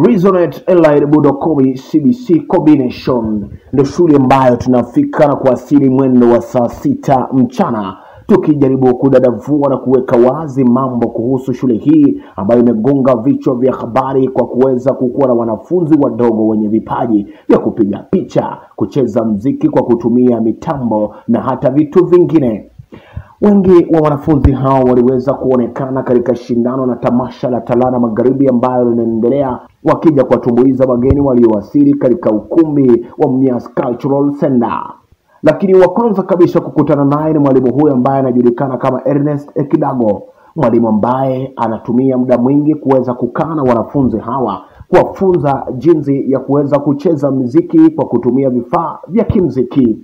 Resonet Elite Budokobi CBC Combination ndio shule ambayo tunafika na kuasili mwendo wa saa sita mchana tukijaribu kudadavua na kuweka wazi mambo kuhusu shule hii ambayo imegonga vichwa vya habari kwa kuweza kukuwa na wanafunzi wadogo wenye vipaji vya kupiga picha, kucheza mziki kwa kutumia mitambo na hata vitu vingine. Wengi wa wanafunzi hao waliweza kuonekana katika shindano na tamasha la Talana Magharibi ambayo linaendelea, wakija kuwatumbuiza wageni waliowasili katika ukumbi wa Mias Cultural Center. Lakini wa kwanza kabisa kukutana naye ni mwalimu huyu ambaye anajulikana kama Ernest Ekidago, mwalimu ambaye anatumia muda mwingi kuweza kukaa na wanafunzi hawa kuwafunza jinsi ya kuweza kucheza mziki kwa kutumia vifaa vya kimziki.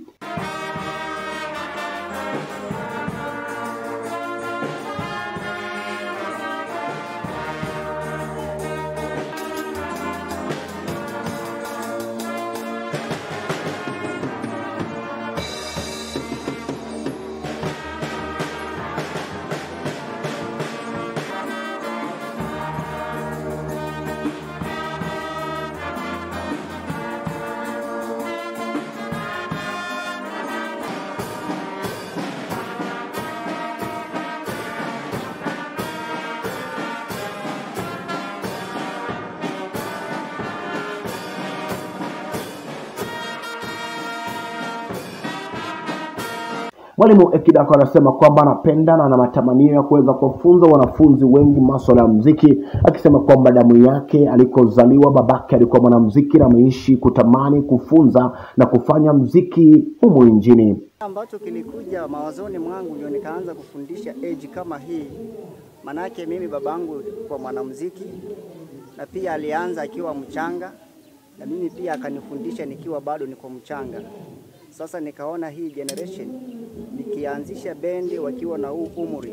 Mwalimu Ekidako anasema kwamba anapenda na ana matamanio ya kuweza kuwafunza wanafunzi wengi masuala ya mziki, akisema kwamba damu yake alikozaliwa babake alikuwa mwanamziki na ameishi kutamani kufunza na kufanya mziki humu nchini. ambacho kilikuja mawazoni mwangu ndio nikaanza kufundisha age kama hii. Manake mimi babangu kwa mwanamuziki na pia alianza akiwa mchanga, na mimi pia akanifundisha nikiwa bado niko mchanga. Sasa nikaona hii generation nikianzisha bendi wakiwa na huu umri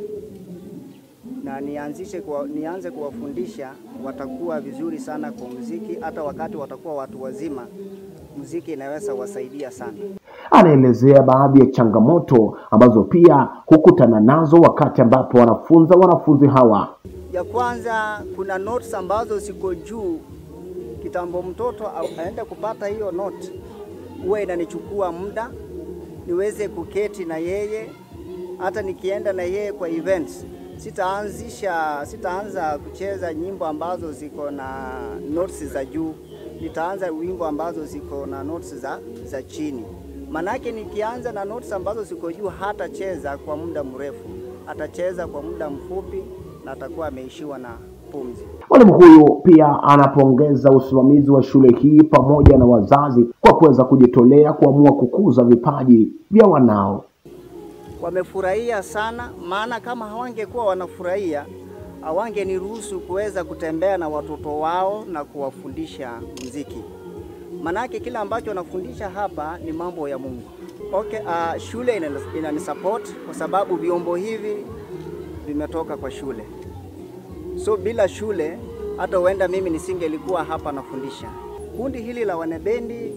na nianzishe kwa, nianze kuwafundisha watakuwa vizuri sana kwa muziki, hata wakati watakuwa watu wazima, muziki inaweza wasaidia sana. Anaelezea baadhi ya changamoto ambazo pia hukutana nazo wakati ambapo wanafunza wanafunzi hawa. Ya kwanza kuna notes ambazo ziko juu. Kitambo mtoto a- aende kupata hiyo note, huwa inanichukua muda niweze kuketi na yeye. Hata nikienda na yeye kwa events, sitaanzisha sitaanza kucheza nyimbo ambazo ziko na notes za juu, nitaanza wimbo ambazo ziko na notes za, za chini. Manake nikianza na notes ambazo ziko juu, hatacheza kwa muda mrefu, atacheza kwa muda mfupi na atakuwa ameishiwa na pumzi. Mwalimu huyu pia anapongeza usimamizi wa shule hii pamoja na wazazi kwa kuweza kujitolea kuamua kukuza vipaji vya wanao. Wamefurahia sana, maana kama hawangekuwa wanafurahia hawangeniruhusu kuweza kutembea na watoto wao na kuwafundisha muziki. Manake kila ambacho wanafundisha hapa ni mambo ya Mungu. Okay, uh, shule inani- inanisupport kwa sababu vyombo hivi vimetoka kwa shule. So bila shule hata huenda mimi nisingelikuwa hapa nafundisha. Kundi hili la wanabendi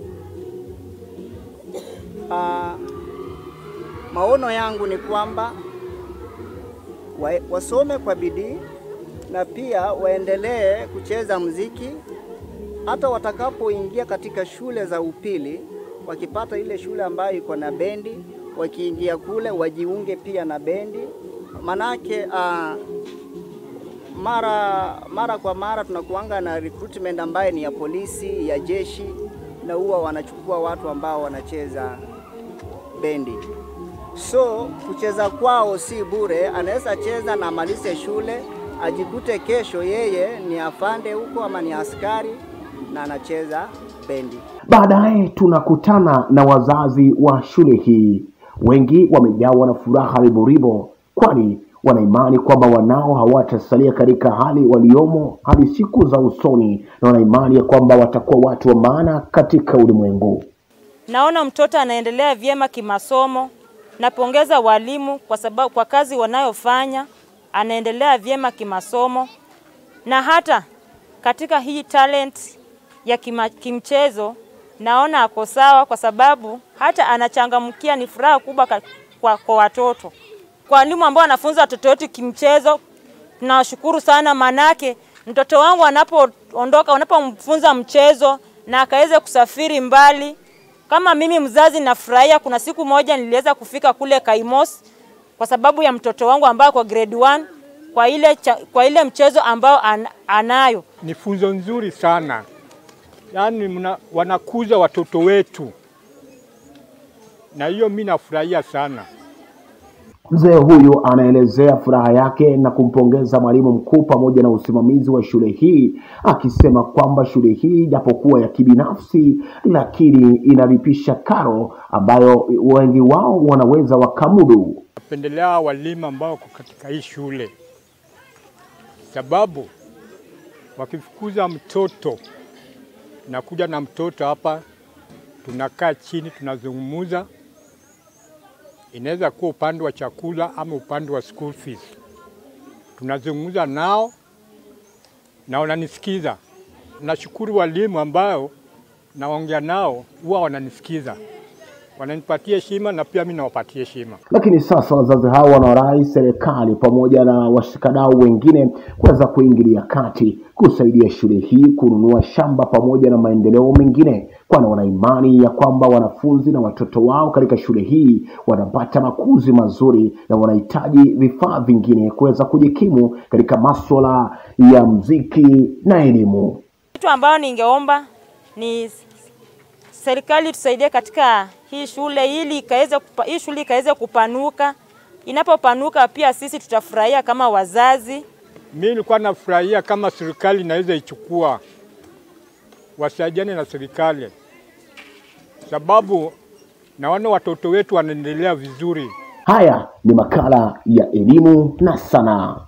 uh, maono yangu ni kwamba wa, wasome kwa bidii na pia waendelee kucheza mziki hata watakapoingia katika shule za upili, wakipata ile shule ambayo iko na bendi, wakiingia kule wajiunge pia na bendi, manake uh, mara mara kwa mara tunakuanga na recruitment ambaye ni ya polisi, ya jeshi, na huwa wanachukua watu ambao wanacheza bendi. So kucheza kwao si bure, anaweza cheza na amalize shule, ajikute kesho yeye ni afande huko ama ni askari na anacheza bendi. Baadaye tunakutana na wazazi wa shule hii. Wengi wamejawa na furaha riboribo, kwani wanaimani kwamba wanao hawatasalia katika hali waliomo hadi siku za usoni, na wanaimani ya kwamba watakuwa watu wa maana katika ulimwengu. Naona mtoto anaendelea vyema kimasomo. Napongeza walimu kwa sababu kwa kazi wanayofanya, anaendelea vyema kimasomo na hata katika hii talent ya kima, kimchezo naona ako sawa, kwa sababu hata anachangamkia. Ni furaha kubwa ka- kwa, kwa watoto, kwa walimu ambao wanafunza watoto wetu kimchezo. Tunawashukuru sana, manake mtoto wangu anapoondoka, unapomfunza mchezo na akaweze kusafiri mbali. Kama mimi mzazi nafurahia. Kuna siku moja niliweza kufika kule Kaimos kwa sababu ya mtoto wangu ambaye kwa grade 1 kwa ile, cha, kwa ile mchezo ambao an, anayo. Ni funzo nzuri sana, yaani mna, wanakuza watoto wetu, na hiyo mi nafurahia sana. Mzee huyu anaelezea furaha yake na kumpongeza mwalimu mkuu pamoja na usimamizi wa shule hii, akisema kwamba shule hii japokuwa ya kibinafsi, lakini inalipisha karo ambayo wengi wao wanaweza wakamudu. Napendelea walimu ambao wako katika hii shule, sababu wakifukuza mtoto, nakuja na mtoto hapa, tunakaa chini, tunazungumuza inaweza kuwa upande wa chakula ama upande wa school fees. Tunazungumza nao na wananisikiza. Nashukuru walimu ambao naongea nao huwa wananisikiza, wananipatia heshima na pia mimi nawapatia heshima. Lakini sasa wazazi hao wanawarai serikali pamoja na washikadau wengine kuweza kuingilia kati kusaidia shule hii kununua shamba pamoja na maendeleo mengine, kwani wana imani ya kwamba wanafunzi na watoto wao katika shule hii wanapata makuzi mazuri na wanahitaji vifaa vingine kuweza kujikimu katika masuala ya mziki na elimu. Kitu ambayo ningeomba ni serikali tusaidie katika hii shule ili ikaweze kupa, hii shule ikaweze kupanuka. Inapopanuka pia sisi tutafurahia kama wazazi. Mi nilikuwa nafurahia kama serikali inaweza ichukua, wasaidiane na serikali, sababu naona watoto wetu wanaendelea vizuri. Haya ni makala ya elimu na sanaa.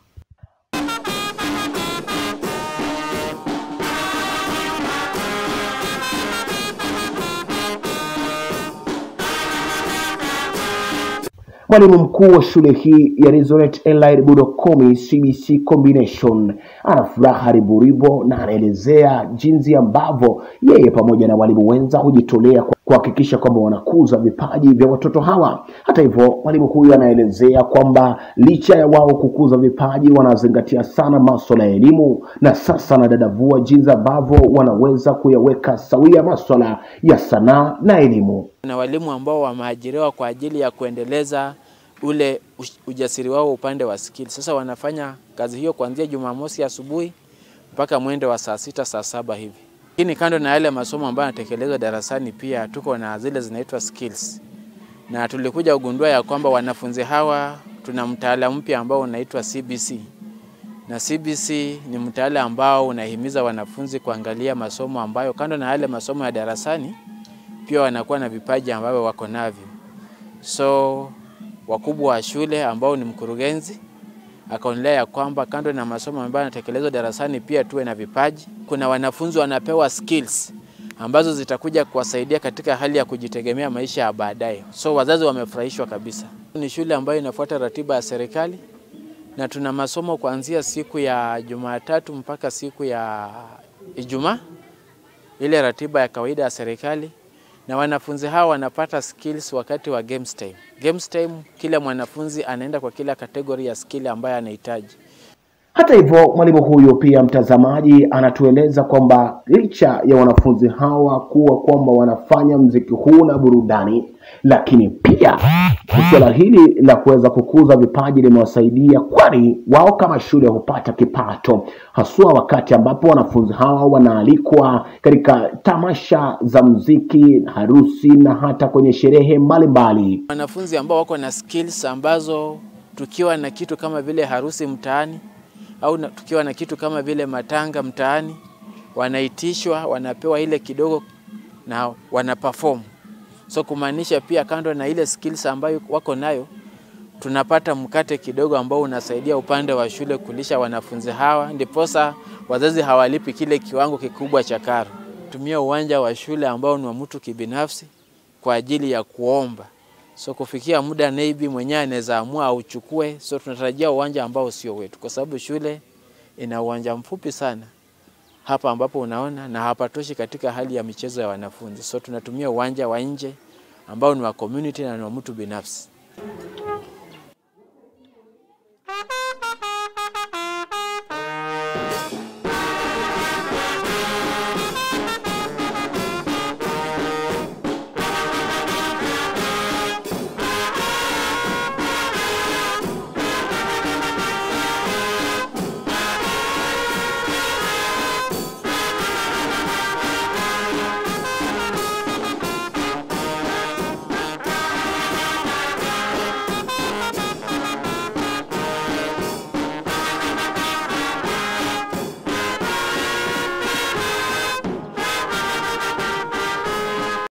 Mwalimu mkuu wa shule hii ya Resurrect Enlight Budokomi CBC Combination ana furaha riboribo na anaelezea jinsi ambavyo yeye pamoja na walimu wenza hujitolea kuhakikisha kwamba wanakuza vipaji vya watoto hawa. Hata hivyo, mwalimu huyu anaelezea kwamba licha ya wao kukuza vipaji, wanazingatia sana masuala ya elimu, na sasa anadadavua jinsi ambavyo wanaweza kuyaweka sawia masuala ya sanaa na elimu. na walimu ambao wameajiriwa kwa ajili ya kuendeleza ule ush- ujasiri wao upande wa skill. Sasa wanafanya kazi hiyo kuanzia Jumamosi asubuhi mpaka mwendo wa saa sita saa saba hivi. Lakini kando na yale masomo ambayo yanatekelezwa darasani, pia tuko na zile zinaitwa skills, na tulikuja kugundua ya kwamba wanafunzi hawa tuna mtaala mpya ambao unaitwa CBC na CBC ni mtaala ambao unahimiza wanafunzi kuangalia masomo ambayo kando na yale masomo ya darasani pia wanakuwa na vipaji ambavyo wako navyo. So wakubwa wa shule ambao ni mkurugenzi akaonelea ya kwamba kando na masomo ambayo yanatekelezwa darasani pia tuwe na vipaji. Kuna wanafunzi wanapewa skills ambazo zitakuja kuwasaidia katika hali ya kujitegemea maisha ya baadaye. So wazazi wamefurahishwa kabisa. Ni shule ambayo inafuata ratiba ya serikali na tuna masomo kuanzia siku ya Jumatatu mpaka siku ya Ijumaa, ile ratiba ya kawaida ya serikali na wanafunzi hawa wanapata skills wakati wa games time. Games time, kila mwanafunzi anaenda kwa kila kategori ya skill ambayo anahitaji. Hata hivyo, mwalimu huyu pia, mtazamaji, anatueleza kwamba licha ya wanafunzi hawa kuwa kwamba wanafanya mziki huu na burudani, lakini pia suala hili la kuweza kukuza vipaji limewasaidia, kwani wao kama shule hupata kipato, haswa wakati ambapo wanafunzi hawa wanaalikwa katika tamasha za mziki, harusi na hata kwenye sherehe mbalimbali. Wanafunzi ambao wako na skills ambazo tukiwa na kitu kama vile harusi mtaani au na, tukiwa na kitu kama vile matanga mtaani, wanaitishwa, wanapewa ile kidogo na wana perform. So kumaanisha pia kando na ile skills ambayo wako nayo, tunapata mkate kidogo ambao unasaidia upande wa shule kulisha wanafunzi hawa, ndiposa wazazi hawalipi kile kiwango kikubwa cha karo. Tumia uwanja wa shule ambao ni wa mtu kibinafsi kwa ajili ya kuomba. So kufikia muda maybe mwenyewe anaweza amua auchukue. So tunatarajia uwanja ambao sio wetu, kwa sababu shule ina uwanja mfupi sana hapa ambapo unaona, na hapatoshi katika hali ya michezo ya wanafunzi. So tunatumia uwanja wa nje ambao ni wa community na ni wa mtu binafsi.